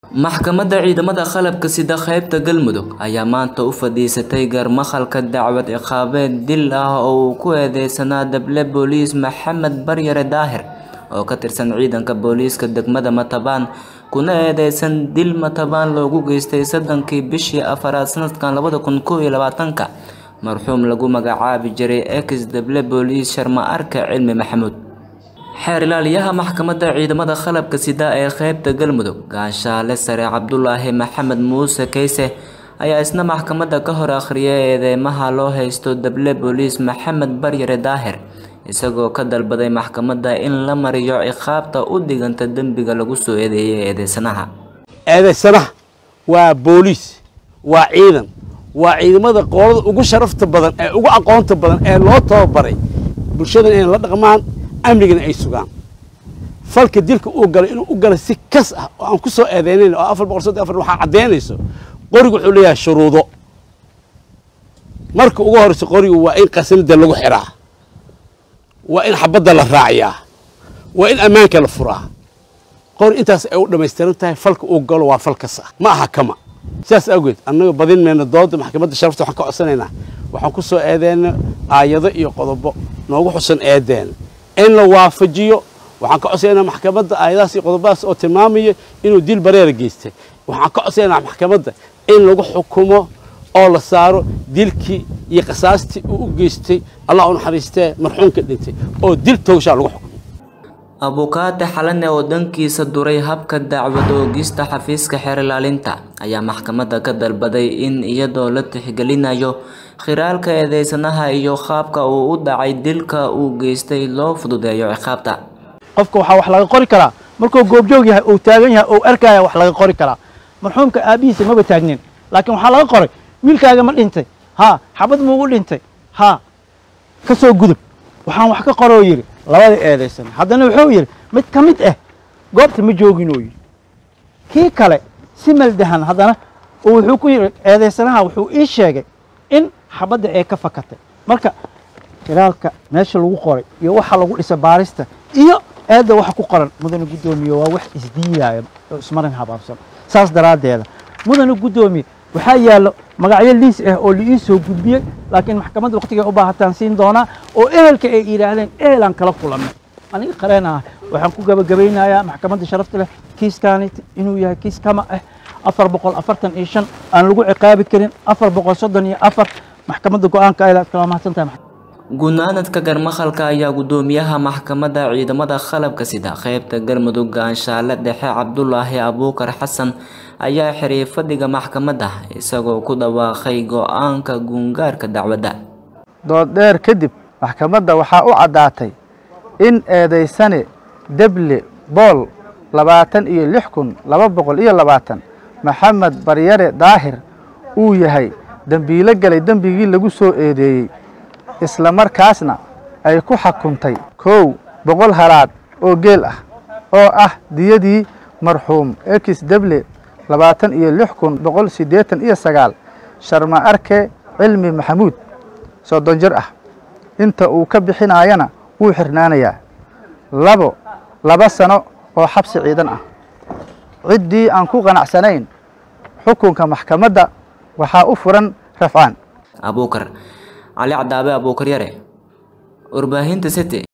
maxkamadda ciidamada qalabka sida qaybta galmudug ayaa maanta u fadhiisatay garmakhalka dacwad ciqaabeed dil ah oo uu ku eedeysanaa dable booliis maxamed baryare daahir oo ka tirsan ciidanka booliiska degmada matabaan kuna eedeysan dil matabaan loogu geystay soddonkii bishii afaraad sanadkan labada kun kow iyo labaatanka marxuum lagu magacaabi jiray ex dable booliis sharma arka cilmi maxamuud xeer ilaaliyaha maxkamadda ciidamada qalabka sida ee qeybta galmudug gaashaale sare cabdulaahi maxamed muuse keyse ayaa isna maxkamadda ka hor akhriyay eedeymaha loo haysto dable booliis maxamed baryare daahir isagoo ka dalbaday maxkamadda in la mariyo ciqaabta u dhiganta dembiga lagu soo eedeeyay eedeysanaha eedeysanaha waa booliis waa ciidan waa ciidamada qoolada ugu sharafta badan ee ugu aqoonta badan ee loo tababaray bulshadan inay la dhaqmaan amnigana ay sugaan falka dilka uu galay inuu u galay si kas ah oo aan ku soo eedeynayn oo afar boqol soddon afar waxaa caddaynayso qorigu wuxuu leeyahay shuruudo marka ugu horeyso qorigu waa in qasanada lagu xiraa waa in xabadda la raaciyaa waa in ammaanka la furaa qori intaas ay u dhammaystiran tahay falka uu galo waa fal kas ah ma aha kama sidaas awgeed annaga badin mayno dooda maxkamadda sharafta waxaan ka codsanaynaa waxaan ku soo eedeyna aayado iyo qodobo noogu xusan eedeena in la waafajiyo waxaan ka codsanaynaa maxkamadda aayadahaas iyo qodobadaas oo tilmaamaya inuu dil bareera geystay waxaan ka codsanaynaa maxkamadda in lagu xukumo oo la saaro dilkii iyo qasaastii uu u geystay allah u naxariistee marxuumka dhintay oo dil towshaa lagu xukumo abukaate xalane oo dhankiisa duray habka dacwad oogista xafiiska xeer ilaalinta ayaa maxkamadda ka dalbaday in iyadoo la tixgelinayo khiraalka eedeysanaha iyo qaabka uu u dhacay dilka uu geystay loo fududeeyo ciqaabta qofka waxaa wax laga qori karaa markuu goobjoog yahay uu taagan yahay uu arkaya wax laga qori karaa marxuumka aabihiisa maba taagnin laakiin waxaa laga qoray wiilkaaga ma dhintay haa xabad muugu dhintay haa ka soo gudub waxaan wax ka qoroo yidhi labada eedaysan haddana wuxuu yidhi mid ka mid ah goobta ma joogin oo yidhi kii kale si maldahan haddana wuxuu ku yidhi eedaysanaha wuxuu ii sheegay in xabadda ee ka fakatay marka khilaalka meesha lagu qoray iyo waxa lagu dhisa baarista iyo eedda waxa ku qoran mudane guddoomiye waa wax isdiidaaya oo ismarin habaabsan saas daraaddeeda mudane guddoomiye waxaa yaallo magacyo liis ah oo liii soo gudbiyey laakiin maxkamadda waqtigay u baahataan siin doonaa oo ehelka ay yidhaahdeen ehelaan kala kulanay aniga qareen ah waxaan ku gabagabaynayaa maxkamadda sharafta leh kiiskaani inuu yahay kiis kama ah afar boqol afartan iyo shan aan lagu ciqaabi karin afar boqol soddon iyo afar maxkamadda go-aanka ayla kala mahadsan tahay gunaanadka garmakhalka ayaa guddoomiyaha maxkamadda ciidamada qalabka sida qeybta galmudug gaanshaale dhexe cabdulaahi abuukar xasan ayaa xiriy fadhiga maxkamadda isagoo ku dhawaaqay go-aanka guungaarka dacwadda dood dheer kadib maxkamadda waxaa u caddaatay in eedaysane deble bool labaatan iyo lix kun laba boqol iyo labaatan maxamed baryare daahir uu yahay dembiilo galay dembigii lagu soo eedeeyey isla markaasna ay ku xukuntay kow boqol halaad oo geel ah oo ah diyadii marxuum ex deble labaatan iyo lix kun boqol siddeetan iyo sagaal sharma arke cilmi maxamuud soddon jir ah inta uu ka bixinaayana wuu xirnaanayaa labo laba sano oo xabsi ciidan ah ciddii aan ku qanacsanayn xukunka maxkamadda waxaa u furan rafcaan abuukar cali cadaabe abuukar yare warbaahinta city